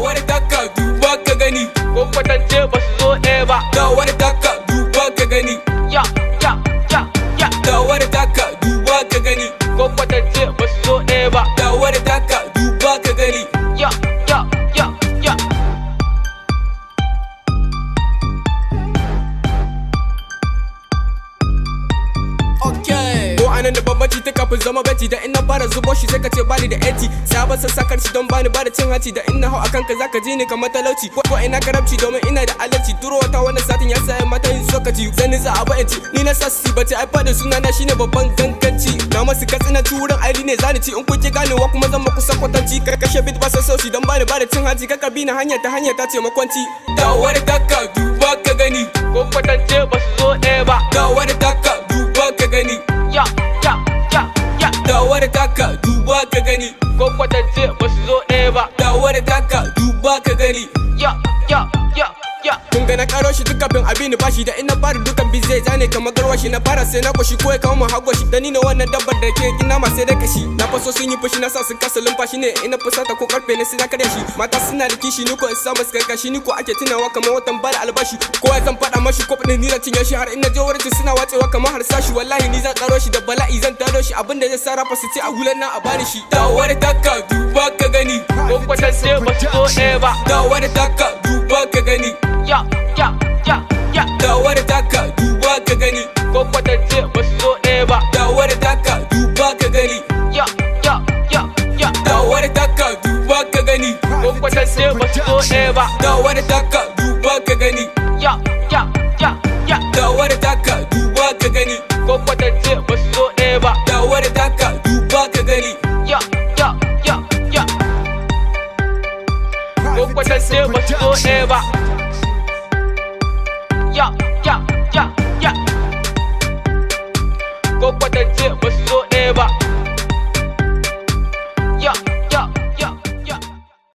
wani taka duba ka gani ko kwatance ba su zo ɗaya ba da wani taka duba ka gani ya ya ya ya da wani taka duba ka gani ko kwatance ba su zo ɗaya ba da wani taka duba ka gani ya ya ya ya Okay. Ko anan da bambanci ta kafin zama beti da ina fara zubo shi sai ka ce bani da eti sabon sassakar shi don bani bada cin hanci da ina hau akan ka zaka ji ni kamar talauci ko ko ina karabci domin ina da alalci turo wata wannan satin ya sa mata yin sokaci zani za a bayanci ni na sassi bace ai fadin suna na shine babban ganganci na masu katsina turin aili ne zani ci in kuke ganewa kuma zan maku sakwatanci ka kashe bit ba sassauci don bani bada cin hanci ka karbi na hanya ta hanya ta ce makwanci da wani taka duba ka gani ko kwatance ba su zo ɗaya ba da wani taka duba ka gani ya ya ya ya da wani taka duba ka gani ko kwatance ba su zo ɗaya ba da wani taka duba ka gani ya ya ya ya kun ga na karo shi duk kafin abin ni bashi da ina fara dukan bi zai zane kamar garwashi na fara sai na kwashi ko ya kawo mu hagwashi da ni ne wannan dabbar da ke gina ma sai da kashi na faso sun yi fushi na sa sun kasa lumfashi ne ina fusata ko karfe ne sai na karya shi mata suna da kishi ni ko in samu suka kashi ni ko ake tunawa kamar watan bada albashi ko ya zan faɗa mashi ko ni da cinye shi har ina je wurin suna watsewa kamar harsashi wallahi ni zan karo shi da bala'i zan taro shi abinda zai sarrafa su ce a hulan na a bani shi da wani taka duba ka gani ko kwatance ba su zo ɗaya ba da wani taka duba ka gani ya ya ya ya da wani taka duba ka gani ko kwatance ba su zo ɗaya ba da wani taka duba ka gani ya ya ya ya da wani taka duba ka gani ko kwatance ba su zo ɗaya ba da wani taka duba ka gani ya ya ya ya da wani taka duba ka gani ko kwatance ba su zo ɗaya ba da wani taka duba ka gani ya ya ya ya ko kwatance ba su zo ɗaya ba